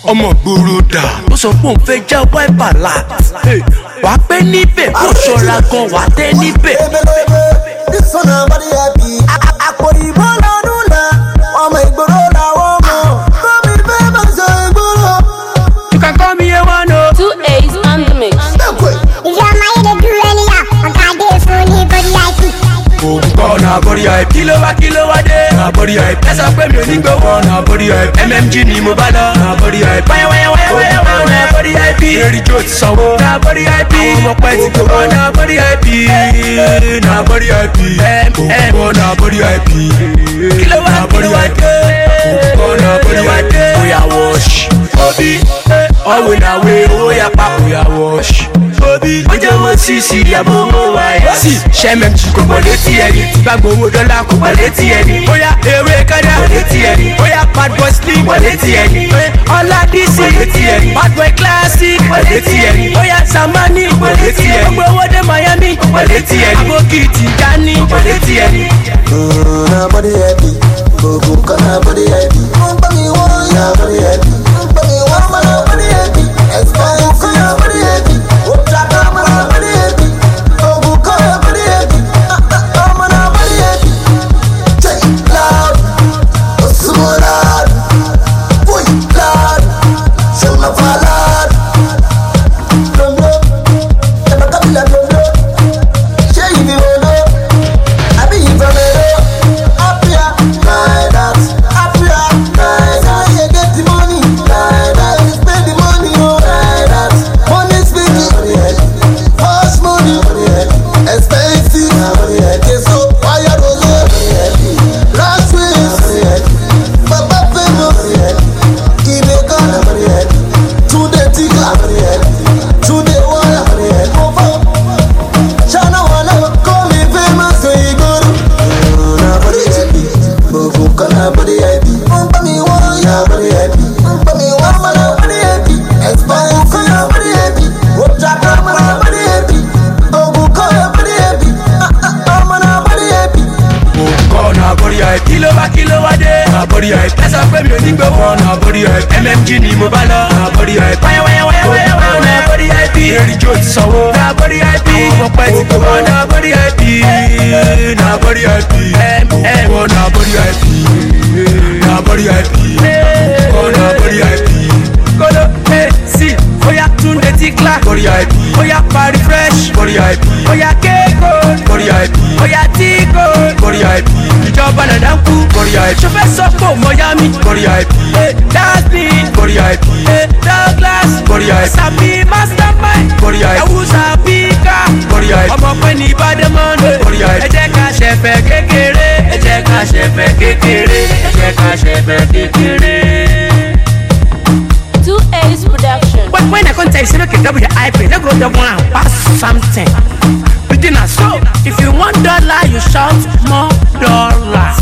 ọmọ gbòòrò dà ó sọ pé òun fẹ́ já wáìpà láti wàá pẹ́ níbẹ̀ kó ṣọ́ra gan wàá tẹ́ níbẹ̀. This one nobody happy. Àpò ìbò lọ́dún náà, ọmọ ìgboro làwọn mọ̀. Gómìn fẹ́ máa sọ ìgboro. you can call me a one o. Two A's on the mix. Dẹ́kun ẹ̀. If your mind dey do anyhow, oga dey fún ní body IP. òun kọ́ na body hype kí ló wá kí ló wá dé na body hype ẹ sọ pé mi ò ní gbowó na body hype mmg ni mo bá lọ na body hype wáyà wáyà wáyà wáyà wáyà na body hype èrì jó ti sanwó na body hype àwọn ọmọ pẹ́ ti gbowó na body hype na body hype òun kọ́ na body hype kí ló wá kí ló wá dé òun kọ́ na body hype oya wash obi ọ̀wé na wé owó yapa oya wash obi ó jẹ́ wọ́n sì sí ìyàbọ̀ owó wa ẹ̀ sí sẹ́mẹ̀mì kò gbọ́ létí ẹni tí bá gbowó dọ́là kò gbọ́ létí ẹni bóyá ewé kádà kò létí ẹni bóyá bad boy slim kò létí ẹni ọlá dc kò létí ẹni bad boy classic kò létí ẹni bóyá samani kò létí ẹni gbogbo owó dé miami kò létí ẹni abokiti gani kò létí ẹni. Na body happy. Gbogbo kan na body happy. Wọ́n gbọ́ mi wọ́n na body happy. Wọ́n gbọ́ mi wọ́n mọ̀ na body happy. Ẹ̀sìpáyọ̀ kan na body happy. Ó dàgbà mọ̀ na body happy. Gbogbo kan na body happy. Ọmọ na body happy. Jẹ́ loud. Ó súnmọ́ loud. Boy loud. Ṣé o máa fa loud? Blomblom. Ẹ̀bà kábílà blomblom. Ṣé ìbí wo ló? Àbí ìfẹ́ mi ló? Happier like that. Happier like that. When you get the money like that. You spend the money oh like that. Money speaking. Fast money. Expensive. Keso wire rose. Last week. Baba famous. Ibe kan. Tunde tigla. Tunde wala. Mofo. Shana wala. Call me famous. So you go na body happy. Gbogbo kan na body happy. Wọ́n bá mi wọ́n na body happy. Wọ́n bá mi wọ́n mọ̀ na body happy. Expire kan na body happy. Wọ́jà kan mọ̀ na body happy. Gbogbo kan na body happy. Ọmọ na body happy. kọ́ na body hype kí ló wá kí ló wá dé na body hype ẹ sọ pé mi ò ní gbowó na body hype mmg ni mo bá lọ na body hype wáyà wáyà wáyà wáyà wáyà na body hype èrì jó ti sanwó na body hype àwọn ọmọ pẹ́ ti gbowó na body hype na body hype wọ́n na body hype na body hype wọ́n na body hype kolo ẹ sí oya túnde tí kílá body hype oya pari fresh body hype oya kéko body hype oya tíko body hype ìjọba nàdá ń kú body hype sọfẹ sọpọ mọyami body hype dasmin body hype douglas body hype sabi mastermind body hype ewusa pika body hype ọmọ pẹ ní ìbádẹ́mọ́nù body hype ẹ jẹ́ ká ṣẹ̀fẹ̀ kékeré ẹ jẹ́ ká ṣẹ̀fẹ̀ kékeré ẹ jẹ́ ká ṣẹ̀fẹ̀ kékeré. Two A's production. When, when I come tell you, say make you double your IP, they go double and pass something. Within a so, if you want dollar, you shout more dollars.